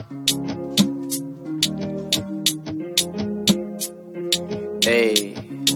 Hey,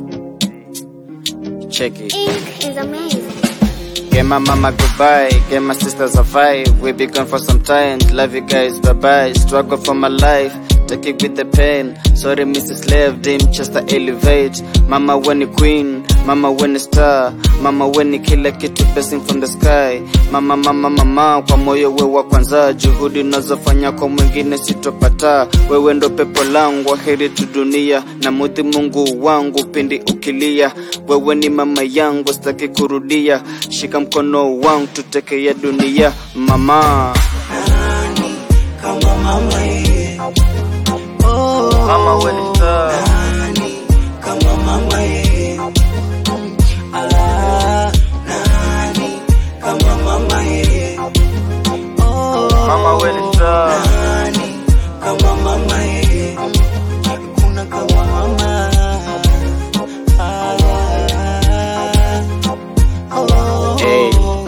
check it. Ink is amazing. Get my mama goodbye, get my sisters a five. We be gone for some time. Love you guys, bye bye. Struggle for my life, take it with the pain. Sorry, Mrs. Slave, dim just to elevate. Mama when you queen, mama when you star, mama when you kila kitu blessing from the sky. Mama mama mama, kwa moyo we wa kwanza, juhudi unazofanya kwa mwingine sitopata. Wewe ndo pepo langu, heri tu dunia na muthi Mungu wangu pindi ukilia. Wewe ni mama yangu, sitaki kurudia. Shika mkono wangu tutekeye dunia, mama. kama mama yeye oh, Mama when it's tough. nani kama mama yeye ah, nani kama mama yeye oh, Mama when it's tough. nani kama mama yeye hakuna kama mama ah, oh, Hey.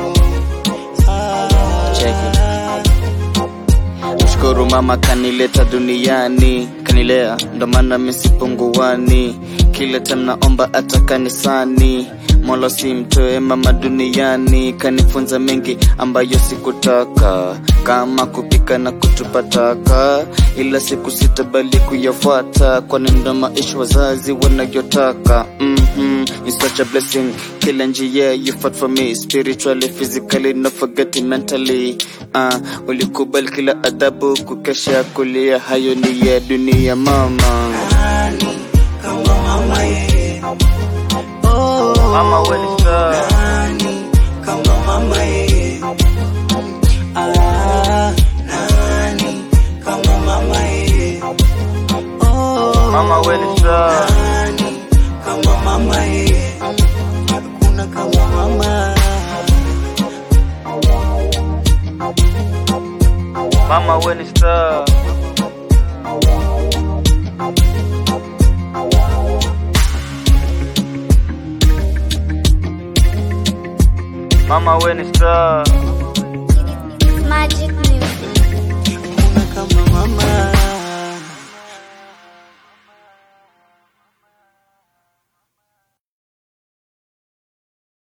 Check it. Mshukuru mama kanileta duniani, kanilea ndo maana misipunguani. Kila time naomba hata kanisani, Mola simtoe mama duniani. Kanifunza mengi ambayo sikutaka, kama kupika na kutupa taka, ila siku sitabali kuyafuata, kwani ndo maisha wazazi wanayotaka. mm-hmm. It's such a blessing, kila njia you fought for me spiritually, physically, not forgetting mentally. Uh, ulikubali kila adhabu, kukesha kulia, hayo ni ya dunia mama. nani kama mama yeye oh, Mama when it's tough. nani kama mama yeye ah, nani kama mama yeye oh, Mama when it's tough. nani kama mama yeye hakuna kama mama Mama when it's tough. Mama when it's tough.